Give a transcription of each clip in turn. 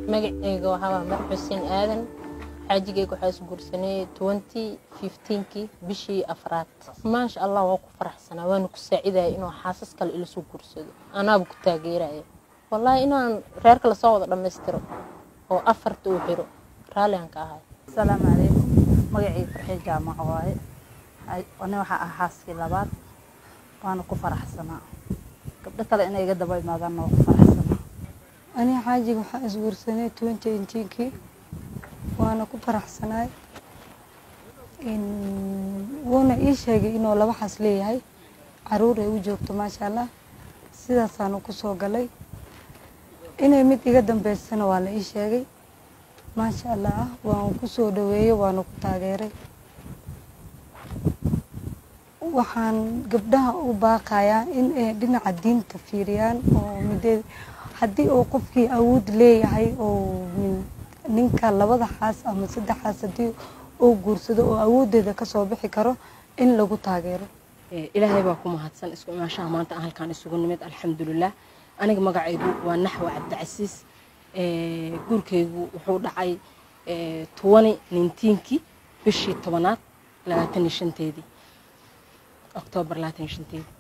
magaceyga waxaa mar xuseen aadan xaajigeyga waxaa isguursanay twenty fifteenkii bishii afraad maasha allah waa ku faraxsanaa waana ku saacidaya inuu xaasas kale ilasoo guursado anaaba ku taageeraya wallaahi inaan reerka lasoo wada dhammaystiro oo afarta uu xiro raalliaan ka ahay asalaamu calaykum magacii farxii jaamaca waaye ani waxaa ah xaaskii labaad waana ku faraxsanaa gabdho kale inay iga daba imaadaanna waa ku faraxsanaa aniga xaajiga waxaa isguursanay twenty eighteenkii waana ku faraxsanaay wuuna ii sheegay inuu laba xas leeyahay caruur ay u joogto maasha allah sidaasaanu kusoo galay inay mid iga dambeysana waa la ii sheegay maasha allah ah waan kusoo dhaweeyey waana ku taageeray waxaan gabdhaha u baaqayaa in ay dhinaca diinta fiiriyaan oo mideed haddii uu qofkii awood leeyahay oo ninka labada xaas ama saddex xaas haddii uu guursado oo awooddeeda kasoo bixi karo in lagu taageero ilaahay baa ku mahadsan isku imaashaha maanta aan halkaan isugu nimid alxamdulilah aniga magacaygu waa naxwa cabdicasiis guurkaygu wuxuu dhacay tobani nintiinkii bishii tobanaad labaatan iyo shanteedii oktoobar labaatan iyo shanteedii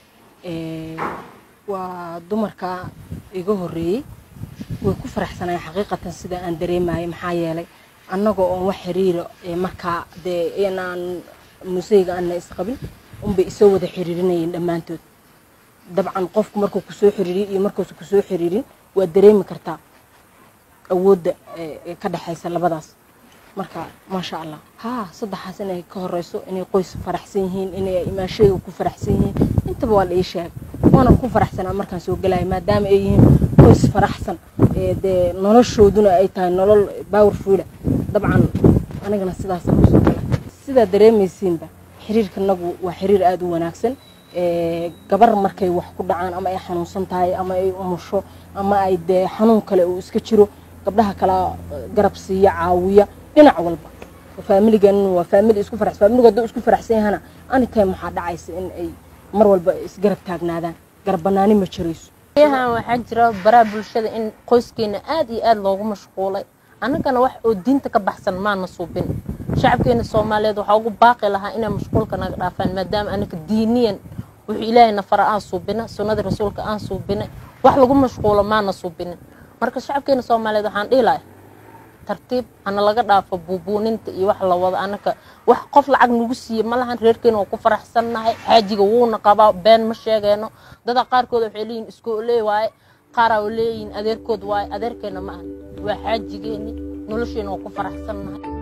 waa dumarka iga horreeyey way ku faraxsanayeen xaqiiqatan sida aan dareemayay maxaa yeelay annagoo oon wax xiriira markaa dee inaan museyga aana isqabin unbay isoo wada xiriirinayeen dhammaantood dabcan qofku markuu kusoo xiriiriy iyo markuusa kusoo xiriirin waad dareemi kartaa awoodda ka dhexaysa labadaas marka maasha allah haa saddexaas inay ka horeyso inay qoys faraxsan yihiin inay imaashayga ku faraxsan yihiin intaba waa la ii sheegay waana ku faraxsanaa markaan soo galaya maadaama ay yihiin qoys faraxsan dee noloshooduna ay tahay nolol powerfuula dabcan anigana sidaasa kusoo gala sidaa dareemaysiinba xiriirkanagu waa xiriir aada u wanaagsan gabar markay wax ku dhacaan ama ay xanuunsan tahay ama ay umusho ama ay dee xanuun kale uu iska jiro gabdhaha kala garab siiya caawiya dhinac walba faamiligan waa faamili isku farax faamiligu hadduu isku faraxsan yahana anytime waxaa dhacaysa in ay mar walba isgarab taagnaadaan garab banaani ma jirayso yahan waxaa jira baraha bulshada in qoyskeena aad iyo aad loogu mashquulay annagana wax oo diinta ka baxsan maana suubin shacabkeena soomaaliyeed waxaa ugu baaqi lahaa inay mashquulka naga dhaafaan maadaama anaka diiniyan wuxuu ilaahay nafara aan suubina sunnada rasuulka aan suubina wax lagu mashquulo maana suubinin marka shacabkeena soomaaliyeed waxaan dhihi lahay tartiib hana laga dhaafo buubuuninta iyo wax la wado anaka wax qof lacag nagu siiye ma lahan reerkeena waa ku faraxsannahay xaajiga wuuna qabaa been ma sheegeeno dada qaarkood waxay leeyihin iskooley waaye qaaraa leeyihin adeerkood waaye adeerkeena ma ahan waa xaajigeeni nolosheena waa ku faraxsannahay